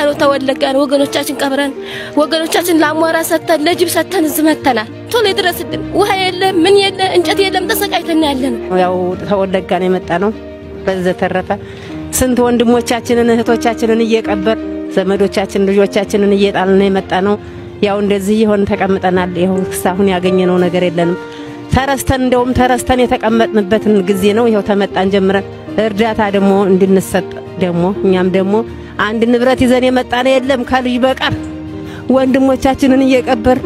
ነው ተወለጋ ነው ወገኖቻችን ቀብረን ወገኖቻችን ለአሟራ ሰተን ለጅብ ሰተን እዚህ መተናል። ቶሎ ይድረስልን። ውሃ የለ ምን የለ እንጨት የለም ተሰቃይተን ያለ ነው። ያው ተወለጋ ነው የመጣ ነው። በዘተረፈ ስንት ወንድሞቻችንን እህቶቻችንን እየቀበር ዘመዶቻችን ልጆቻችንን እየጣልን ነው የመጣ ነው። ያው እንደዚህ ይሆን ተቀምጠናል። ይኸው እስካሁን ያገኘነው ነገር የለንም። ተረስተን እንደውም ተረስተን የተቀመጥንበትን ጊዜ ነው። ይኸው ተመጣን ጀምረን እርዳታ ደግሞ እንድንሰጥ ደግሞ እኛም ደግሞ አንድ ንብረት ይዘን የመጣን የለም ከልጅ በቀር ወንድሞቻችንን እየቀበር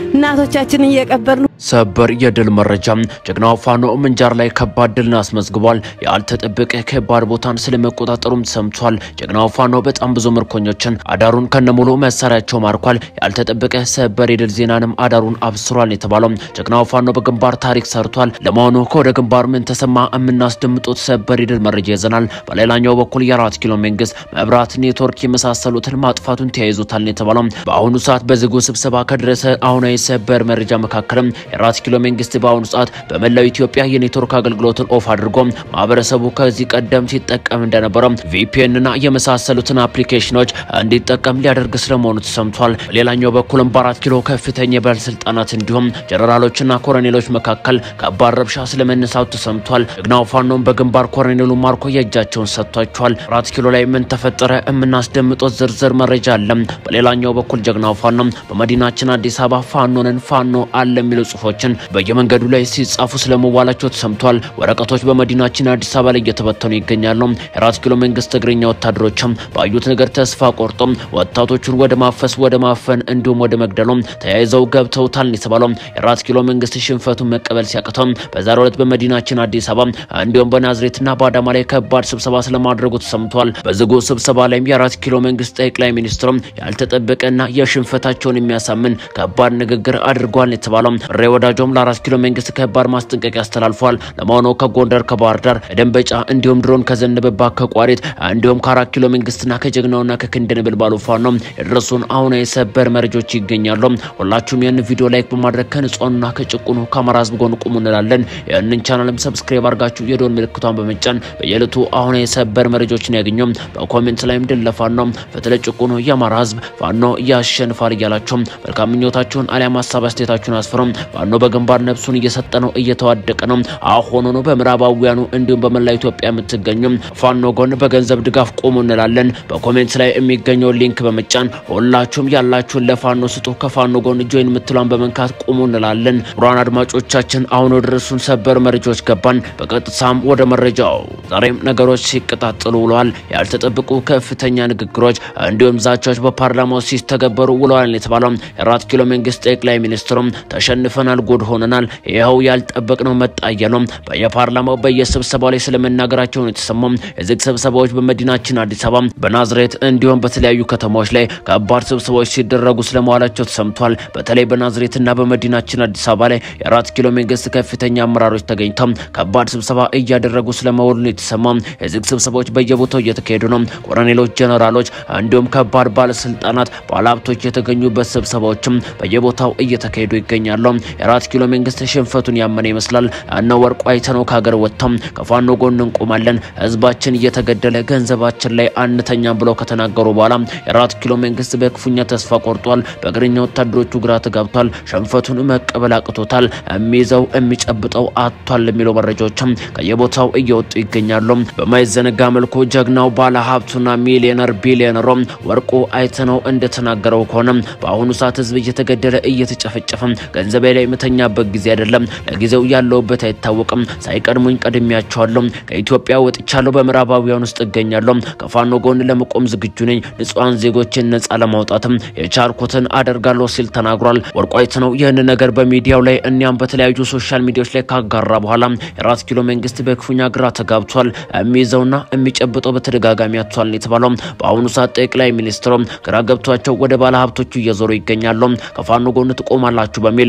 እናቶቻችንን እየቀበር ሰበር የድል መረጃ ጀግናው ፋኖ ምንጃር ላይ ከባድ ድልን አስመዝግቧል። ያልተጠበቀ ከባድ ቦታን ስለመቆጣጠሩም ሰምቷል። ጀግናው ፋኖ በጣም ብዙ ምርኮኞችን አዳሩን ከነሙሉ መሳሪያቸው ማርኳል። ያልተጠበቀ ሰበር የድል ዜናንም አዳሩን አብስሯል የተባለው ጀግናው ፋኖ በግንባር ታሪክ ሰርቷል። ለመሆኑ ከወደ ግንባር ምን ተሰማ? የምናስደምጡት ሰበር የድል መረጃ ይዘናል። በሌላኛው በኩል የአራት ኪሎ መንግስት መብራት፣ ኔትወርክ የመሳሰሉትን ማጥፋቱን ተያይዞታል የተባለው በአሁኑ ሰዓት በዝጉ ስብሰባ ከደረሰ አሁናዊ ሰበር መረጃ መካከልም የአራት ኪሎ መንግስት በአሁኑ ሰዓት በመላው ኢትዮጵያ የኔትወርክ አገልግሎትን ኦፍ አድርጎ ማህበረሰቡ ከዚህ ቀደም ሲጠቀም እንደነበረ ቪፒኤን እና የመሳሰሉትን አፕሊኬሽኖች እንዲጠቀም ሊያደርግ ስለመሆኑ ተሰምቷል። ሌላኛው በኩልም በአራት ኪሎ ከፍተኛ የባለስልጣናት እንዲሁም ጀነራሎችና ኮሎኔሎች መካከል ከባድ ረብሻ ስለመነሳቱ ተሰምቷል። ጀግናው ፋኖም በግንባር ኮሎኔሉ ማርኮ የእጃቸውን ሰጥቷቸዋል። አራት ኪሎ ላይ ምን ተፈጠረ? የምናስደምጦት ዝርዝር መረጃ አለ። በሌላኛው በኩል ጀግናው ፋኖም በመዲናችን አዲስ አበባ ፋኖንን ፋኖ አለ የሚሉ ጽሁፎችን በየመንገዱ ላይ ሲጻፉ ስለመዋላቸው ተሰምቷል። ወረቀቶች በመዲናችን አዲስ አበባ ላይ እየተበተኑ ይገኛሉ። የአራት ኪሎ መንግስት እግረኛ ወታደሮችም ባዩት ነገር ተስፋ ቆርጦ ወጣቶቹን ወደ ማፈስ፣ ወደ ማፈን እንዲሁም ወደ መግደሉ ተያይዘው ገብተውታል የተባለው የአራት ኪሎ መንግስት ሽንፈቱን መቀበል ሲያቅተው በዛሬው ዕለት በመዲናችን አዲስ አበባ እንዲሁም በናዝሬትና በአዳማ ላይ ከባድ ስብሰባ ስለማድረጉ ተሰምቷል። በዝጉ ስብሰባ ላይም የአራት ኪሎ መንግስት ጠቅላይ ሚኒስትሩም ያልተጠበቀና የሽንፈታቸውን የሚያሳምን ከባድ ንግግር አድርጓል የተባለው ሬ ወዳጆም ለአራት ኪሎ መንግስት ከባድ ማስጠንቀቂያ አስተላልፏል። ለመሆኑ ከጎንደር ከባህር ዳር ደንበጫ እንዲሁም ድሮን ከዘነበባት ከቋሪት እንዲሁም ከአራት ኪሎ መንግስትና ከጀግናውና ከክንደ ነበልባሉ ፋኖ የደረሱን አሁን የሰበር መረጃዎች ይገኛሉ። ሁላችሁም ይህን ቪዲዮ ላይክ በማድረግ ከንጹሃኑና ከጭቁኑ ከአማራ ህዝብ ጎን ቁሙ እንላለን። ይህንን ቻናልም ሰብስክራይብ አድርጋችሁ የደወል ምልክቷን በመጫን በየዕለቱ አሁን የሰበር መረጃዎችን ያገኙ። በኮሜንት ላይም ድል ለፋኖ ፍትለ ጭቁኑ የአማራ ህዝብ ፋኖ ያሸንፋል እያላችሁ መልካም ምኞታችሁን አሊያም ሀሳብ አስተያየታችሁን አስፍሩ። ፋኖ በግንባር ነፍሱን እየሰጠ ነው፣ እየተዋደቀ ነው። አሁን ሆኖ በምዕራባውያኑ እንዲሁም በመላ ኢትዮጵያ የምትገኙ ፋኖ ጎን በገንዘብ ድጋፍ ቆሙ እንላለን። በኮሜንት ላይ የሚገኘው ሊንክ በመጫን ሁላችሁም ያላችሁን ለፋኖ ስጡ። ከፋኖ ጎን ጆይን የምትሏን በመንካት ቆሙ እንላለን። ቡራን አድማጮቻችን አሁን ወደ ደረሱን ሰበር መረጃዎች ገባን። በቀጥታም ወደ መረጃው ዛሬም ነገሮች ሲቀጣጥሉ ውለዋል። ያልተጠበቁ ከፍተኛ ንግግሮች እንዲሁም ዛቻዎች በፓርላማው ሲተገበሩ ውለዋል የተባለው የአራት ኪሎ መንግስት ጠቅላይ ሚኒስትሩም ተሸንፈናል፣ ጉድ ሆነናል፣ ይኸው ያልጠበቅነው መጣ እያሉ በየፓርላማው በየስብሰባው ላይ ስለመናገራቸው ነው የተሰማው። የዝግ ስብሰባዎች በመዲናችን አዲስ አበባ፣ በናዝሬት እንዲሁም በተለያዩ ከተማዎች ላይ ከባድ ስብሰባዎች ሲደረጉ ስለመዋላቸው ተሰምቷል። በተለይ በናዝሬትና በመዲናችን አዲስ አበባ ላይ የአራት ኪሎ መንግስት ከፍተኛ አመራሮች ተገኝተው ከባድ ስብሰባ እያደረጉ ስለመሆኑ ነው የተሰማው። የዝግ ስብሰባዎች በየቦታው እየተካሄዱ ነው። ኮሎኔሎች፣ ጀነራሎች እንዲሁም ከባድ ባለስልጣናት፣ ባለሀብቶች የተገኙበት ስብሰባዎችም በየቦታው እየተካሄዱ ይገኛሉ። የአራት ኪሎ መንግስት ሽንፈቱን ያመነ ይመስላል። እነ ወርቁ አይተነው ከሀገር ወጥተው ከፋኖ ጎን እንቆማለን፣ ህዝባችን እየተገደለ ገንዘባችን ላይ አንተኛም ብለው ከተናገሩ በኋላ የአራት ኪሎ መንግስት በክፉኛ ተስፋ ቆርጧል። በእግረኛ ወታደሮቹ ግራ ተጋብቷል። ሽንፈቱን መቀበል አቅቶታል። የሚይዘው የሚጨብጠው አጥቷል የሚለው መረጃዎችም ከየቦታው እየወጡ ይገኛሉ። በማይዘነጋ መልኩ ጀግናው ባለ ሀብቱና ሚሊዮነር ቢሊዮነሮ ወርቁ አይተነው እንደተናገረው ከሆነ በአሁኑ ሰዓት ህዝብ እየተገደለ እየተጨፈጨፈ ገንዘቤ ላይ የምተኛበት ጊዜ አይደለም። ለጊዜው ያለውበት አይታወቅም። ሳይቀድሙኝ ቀድሜያቸዋለሁ። ከኢትዮጵያ ወጥቻለሁ። በምዕራባውያን ውስጥ እገኛለሁ። ከፋኖ ጎን ለመቆም ዝግጁ ነኝ። ንጹሐን ዜጎችን ነጻ ለማውጣትም የቻልኩትን አደርጋለሁ ሲል ተናግሯል። ወርቁ አይተነው ይህን ነገር በሚዲያው ላይ እኒያም በተለያዩ ሶሻል ሚዲያዎች ላይ ካጋራ በኋላ የአራት ኪሎ መንግስት በክፉኛ ግራ ተጋብቷል። የሚይዘውና የሚጨብጠው በተደጋጋሚ አጥቷል የተባለው በአሁኑ ሰዓት ጠቅላይ ሚኒስትሩ ግራ ገብቷቸው ወደ ባለ ሀብቶቹ እየዞሩ ይገኛሉ። ከፋኖ ጎን ትቆማላችሁ በሚል በመዲና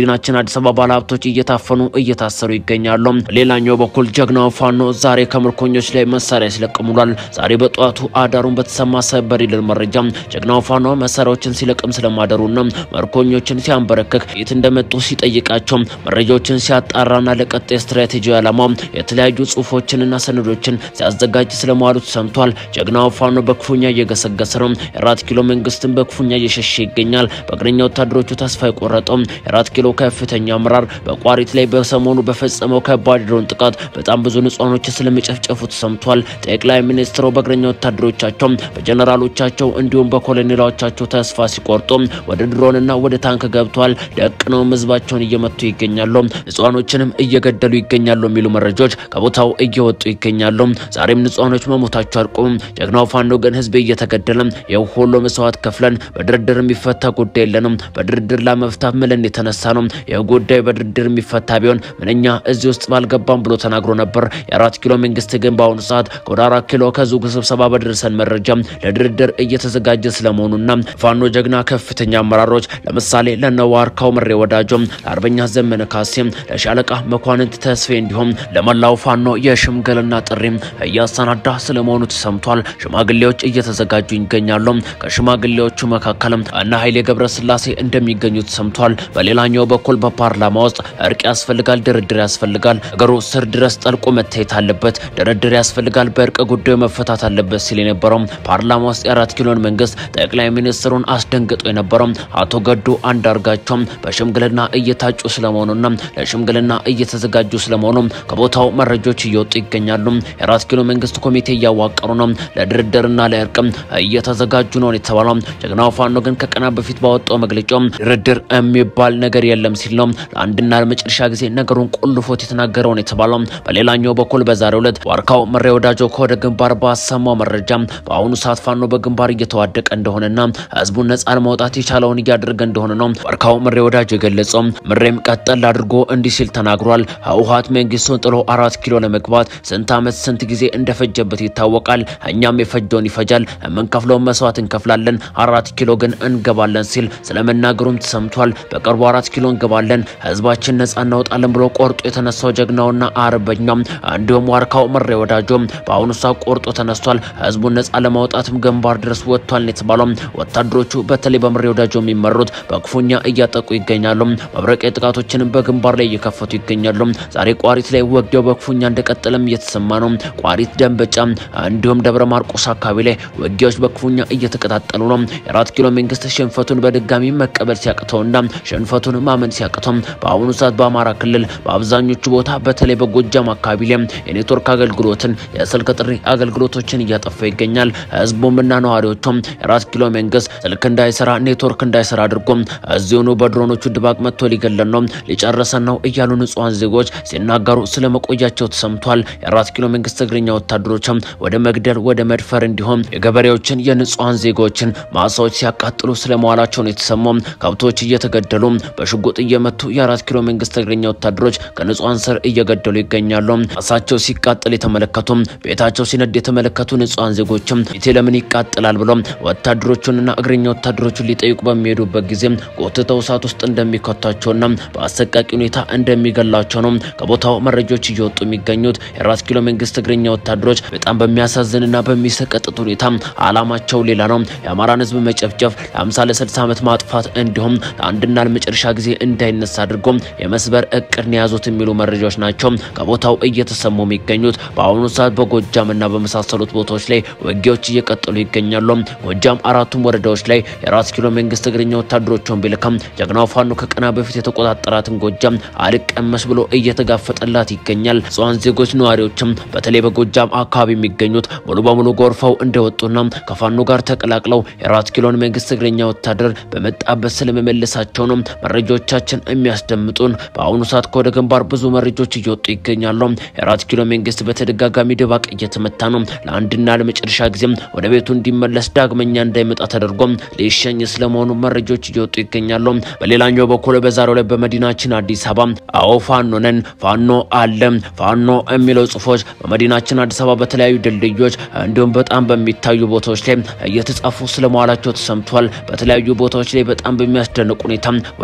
በመዲናችን አዲስ አበባ ባለሀብቶች እየታፈኑ እየታሰሩ ይገኛሉ። ሌላኛው በኩል ጀግናው ፋኖ ዛሬ ከምርኮኞች ላይ መሳሪያ ሲለቅም ውሏል። ዛሬ በጠዋቱ አዳሩን በተሰማ ሰበር ይልል መረጃ ጀግናው ፋኖ መሳሪያዎችን ሲለቅም ስለማደሩና ምርኮኞችን ሲያንበረክክ የት እንደመጡ ሲጠይቃቸው መረጃዎችን ሲያጣራና ለቀጣይ ስትራቴጂ ዓላማ የተለያዩ ጽሁፎችንና ሰነዶችን ሲያዘጋጅ ስለመዋሉ ተሰምቷል። ጀግናው ፋኖ በክፉኛ እየገሰገሰ ነው። የአራት ኪሎ መንግስትን በክፉኛ እየሸሸ ይገኛል። በእግረኛ ወታደሮቹ ተስፋ የቆረጠው የአራት ኪሎ ከፍተኛ አመራር በቋሪት ላይ በሰሞኑ በፈጸመው ከባድ ድሮን ጥቃት በጣም ብዙ ንጹሃኖች ስለመጨፍጨፉ ተሰምቷል። ጠቅላይ ሚኒስትሩ በእግረኛ ወታደሮቻቸው በጀነራሎቻቸው እንዲሁም በኮሎኔሎቻቸው ተስፋ ሲቆርጡ ወደ ድሮንና ወደ ታንክ ገብተዋል። ደቅነው ህዝባቸውን እየመቱ ይገኛሉ። ንጹሃኖችንም እየገደሉ ይገኛሉ የሚሉ መረጃዎች ከቦታው እየወጡ ይገኛሉ። ዛሬም ንጹሃኖች መሞታቸው አልቆም። ጀግናው ፋኖ ግን ህዝብ እየተገደለ ይህ ሁሉ መስዋዕት ከፍለን በድርድር የሚፈታ ጉዳይ የለንም። በድርድር ለመፍታት ምለን የተነሳ ነው። ይህ ጉዳይ በድርድር የሚፈታ ቢሆን ምንኛ እዚህ ውስጥ ባልገባም ብሎ ተናግሮ ነበር። የአራት ኪሎ መንግስት ግን በአሁኑ ሰዓት ከወደ አራት ኪሎ ከዙግ ስብሰባ በደረሰን መረጃ ለድርድር እየተዘጋጀ ስለመሆኑና ፋኖ ጀግና ከፍተኛ አመራሮች ለምሳሌ ለነዋርካው ምሬ ወዳጆ፣ ለአርበኛ ዘመነ ካሴ፣ ለሻለቃ መኳንንት ተስፌ እንዲሁም ለመላው ፋኖ የሽምግልና ጥሪ እያሰናዳ ስለመሆኑ ተሰምቷል። ሽማግሌዎች እየተዘጋጁ ይገኛሉ። ከሽማግሌዎቹ መካከልም እነ ኃይሌ ገብረስላሴ እንደሚገኙ ተሰምቷል። በሌላኛው በኩል በፓርላማ ውስጥ እርቅ ያስፈልጋል፣ ድርድር ያስፈልጋል፣ ነገሩ ስር ድረስ ጠልቆ መታየት አለበት፣ ድርድር ያስፈልጋል፣ በእርቅ ጉዳዩ መፈታት አለበት ሲል የነበረው ፓርላማ ውስጥ የአራት ኪሎን መንግስት ጠቅላይ ሚኒስትሩን አስደንግጦ የነበረው አቶ ገዱ አንዳርጋቸው በሽምግልና እየታጩ ስለመሆኑና ለሽምግልና እየተዘጋጁ ስለመሆኑ ከቦታው መረጃዎች እየወጡ ይገኛሉ። የአራት ኪሎ መንግስት ኮሚቴ እያዋቀሩ ነው፣ ለድርድርና ለእርቅም እየተዘጋጁ ነው የተባለው። ጀግናው ፋኖ ግን ከቀናት በፊት ባወጣው መግለጫው ድርድር የሚባል ነገር የለም ሲል ነው ለአንድና ለመጨረሻ ጊዜ ነገሩን ቁልፎት የተናገረውን የተባለው። በሌላኛው በኩል በዛሬው ዕለት ዋርካው ምሬ ወዳጆ ከወደ ግንባር ባሰማው መረጃ በአሁኑ ሰዓት ፋኖ በግንባር እየተዋደቀ እንደሆነና ህዝቡን ነጻ ለማውጣት የቻለውን እያደረገ እንደሆነ ነው ዋርካው ምሬ ወዳጆ የገለጸው። ምሬም ቀጠል አድርጎ እንዲህ ሲል ተናግሯል። ህወሓት መንግስቱን ጥሎ አራት ኪሎ ለመግባት ስንት ዓመት ስንት ጊዜ እንደፈጀበት ይታወቃል። እኛም የፈጀውን ይፈጃል፣ የምንከፍለውን መስዋዕት እንከፍላለን፣ አራት ኪሎ ግን እንገባለን ሲል ስለመናገሩም ተሰምቷል። በቅርቡ አራት ኪሎ እንገባለን፣ ህዝባችን ነጻ እናወጣለን ብሎ ቆርጦ የተነሳው ጀግናውና አርበኛው እንዲሁም ዋርካው ምሬ ወዳጆ በአሁኑ ሰዓት ቆርጦ ተነስቷል። ህዝቡን ነጻ ለማውጣትም ግንባር ድረስ ወጥቷል የተባለው ወታደሮቹ በተለይ በምሬ ወዳጆ የሚመሩት በክፉኛ እያጠቁ ይገኛሉ። መብረቂያ ጥቃቶችንም በግንባር ላይ እየከፈቱ ይገኛሉ። ዛሬ ቋሪት ላይ ወግደው በክፉኛ እንደቀጠለም እየተሰማ ነው። ቋሪት፣ ደንበጫ እንዲሁም ደብረ ማርቆስ አካባቢ ላይ ውጊያዎች በክፉኛ እየተቀጣጠሉ ነው። የአራት ኪሎ መንግስት ሽንፈቱን በድጋሚ መቀበል ሲያቅተውና ሽንፈቱን ማመን ሲያቅተው በአሁኑ ሰዓት በአማራ ክልል በአብዛኞቹ ቦታ በተለይ በጎጃም አካባቢ ላይ የኔትወርክ አገልግሎትን የስልክ ጥሪ አገልግሎቶችን እያጠፋ ይገኛል። ህዝቡምና ነዋሪዎቹም የአራት ኪሎ መንግስት ስልክ እንዳይሰራ ኔትወርክ እንዳይሰራ አድርጎ እዚሁኑ በድሮኖቹ ድባቅ መጥቶ ሊገለን ነው ሊጨርሰን ነው እያሉ ንጹሐን ዜጎች ሲናገሩ ስለመቆያቸው ተሰምቷል። የአራት ኪሎ መንግስት እግረኛ ወታደሮችም ወደ መግደል ወደ መድፈር እንዲሁም የገበሬዎችን የንጹሐን ዜጎችን ማሳዎች ሲያቃጥሉ ስለመዋላቸው ነው የተሰማው። ከብቶች እየተገደሉ በሽጉጥ እየመቱ የአራት ኪሎ መንግስት እግረኛ ወታደሮች ከንጹሐን ስር እየገደሉ ይገኛሉ። ማሳቸው ሲቃጠል የተመለከቱ ቤታቸው ሲነድ የተመለከቱ ንጹሐን ዜጎችም ቤቴ ለምን ይቃጠላል ብሎ ወታደሮቹንና እግረኛ ወታደሮቹን ሊጠይቁ በሚሄዱበት ጊዜ ጎትተው እሳት ውስጥ እንደሚከቷቸውና በአሰቃቂ ሁኔታ እንደሚገላቸው ነው ከቦታው መረጃዎች እየወጡ የሚገኙት። የአራት ኪሎ መንግስት እግረኛ ወታደሮች በጣም በሚያሳዝንና በሚሰቀጥጥ ሁኔታ አላማቸው ሌላ ነው። የአማራን ህዝብ መጨፍጨፍ፣ ለ50 ለ60 ዓመት ማጥፋት እንዲሁም ለአንድና ለመጨረሻ ጊዜ እንዳይነሳ አድርጎ የመስበር እቅድን የያዙት የሚሉ መረጃዎች ናቸው ከቦታው እየተሰሙ የሚገኙት። በአሁኑ ሰዓት በጎጃምና በመሳሰሉት ቦታዎች ላይ ውጊያዎች እየቀጠሉ ይገኛሉ። ጎጃም አራቱም ወረዳዎች ላይ የአራት ኪሎ መንግስት እግረኛ ወታደሮችን ቢልከም ጀግናው ፋኖ ከቀና በፊት የተቆጣጠራትን ጎጃም አልቀመስ ብሎ እየተጋፈጠላት ይገኛል። ንጹሃን ዜጎች ነዋሪዎችም በተለይ በጎጃም አካባቢ የሚገኙት ሙሉ በሙሉ ጎርፈው እንደወጡና ከፋኖ ጋር ተቀላቅለው የአራት ኪሎን መንግስት እግረኛ ወታደር በመጣበት ስለመመለሳቸው ነው መረጃዎቻችን የሚያስደምጡን። በአሁኑ ሰዓት ከወደ ግንባር ብዙ መረጃዎች እየወጡ ይገኛሉ። የአራት ኪሎ መንግስት በተደጋጋሚ ድባቅ እየተመታ ነው። ለአንድና ለመጨረሻ ጊዜም ወደ ቤቱ እንዲመለስ ዳግመኛ እንዳይመጣ ተደርጎ ሊሸኝ ስለመሆኑ መረጃዎች እየወጡ ይገኛሉ። በሌላኛው በኩል በዛሬው ላይ በመዲናችን አዲስ አበባ አዎ ፋኖ ነን፣ ፋኖ አለ፣ ፋኖ የሚለው ጽሁፎች በመዲናችን አዲስ አበባ በተለያዩ ድልድዮች እንዲሁም በጣም በሚታዩ ቦታዎች ላይ እየተጻፉ ስለመዋላቸው ተሰምቷል። በተለያዩ ቦታዎች ላይ በጣም በሚያስደንቅ ሁኔታ ወረቀቶች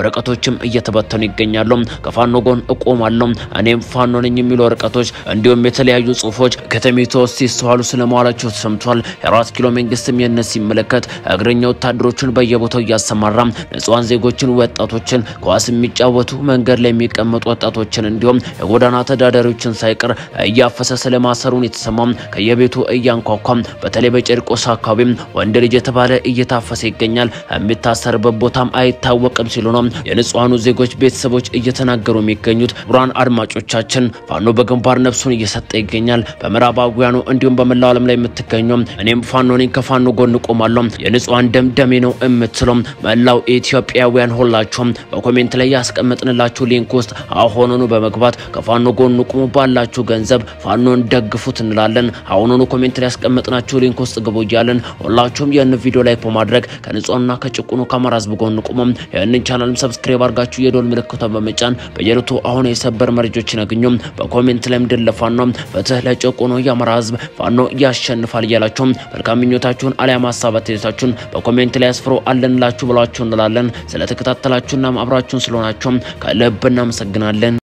ዜጎችም እየተበተኑ ይገኛሉ። ከፋኖ ጎን እቆማለሁ እኔም ፋኖ ነኝ የሚሉ ወረቀቶች እንዲሁም የተለያዩ ጽሁፎች ከተሜቱ ውስጥ ሲስተዋሉ ስለመዋላቸው ተሰምቷል። የአራት ኪሎ መንግስትም ይህንን ሲመለከት እግረኛ ወታደሮችን በየቦታው እያሰማራ ንጹሃን ዜጎችን፣ ወጣቶችን፣ ኳስ የሚጫወቱ መንገድ ላይ የሚቀመጡ ወጣቶችን እንዲሁም የጎዳና ተዳዳሪዎችን ሳይቀር እያፈሰ ስለማሰሩን የተሰማም ከየቤቱ እያንኳኳም በተለይ በጨርቆስ አካባቢ ወንድ ልጅ የተባለ እየታፈሰ ይገኛል። የሚታሰርበት ቦታም አይታወቅም ሲሉ ነው የንጹሃኑ ዜጎች ቤተሰቦች እየተናገሩ የሚገኙት። ብርሃን አድማጮቻችን ፋኖ በግንባር ነፍሱን እየሰጠ ይገኛል። በምዕራባውያኑ እንዲሁም በመላው ዓለም ላይ የምትገኘው እኔም ፋኖ ነኝ ከፋኖ ጎን ቆማለሁ የንጹሃን ደም ደሜ ነው የምትለው መላው ኢትዮጵያውያን ሁላችሁም በኮሜንት ላይ ያስቀመጥንላችሁ ሊንክ ውስጥ አሁኑኑ በመግባት ከፋኖ ጎን ቁሙ፣ ባላችሁ ገንዘብ ፋኖን ደግፉት እንላለን። አሁኑኑ ኮሜንት ላይ ያስቀመጥናችሁ ሊንክ ውስጥ ግቡ እያለን ሁላችሁም ይህን ቪዲዮ ላይክ በማድረግ ከንጹህና ከጭቁኑ ከአማራ ህዝብ ጎን ቁሙ። ይህንን ቻናልም ሰብስክራይብ አድርጋችሁ የዶል ምልክቷን በመጫን በየዕለቱ አሁን የሰበር መረጃዎችን ያገኙ። በኮሜንት ላይም ድል ለፋኖ ፍትህ ለጭቁኑ የአማራ ህዝብ ፋኖ ያሸንፋል እያላችሁ መልካም ምኞታችሁን አሊያም ሀሳብ አስተያየታችሁን በኮሜንት ላይ አስፍሮ አለንላችሁ ብሏችሁ እንላለን። ስለተከታተላችሁና አብራችሁን ስለሆናችሁ ከልብ እናመሰግናለን።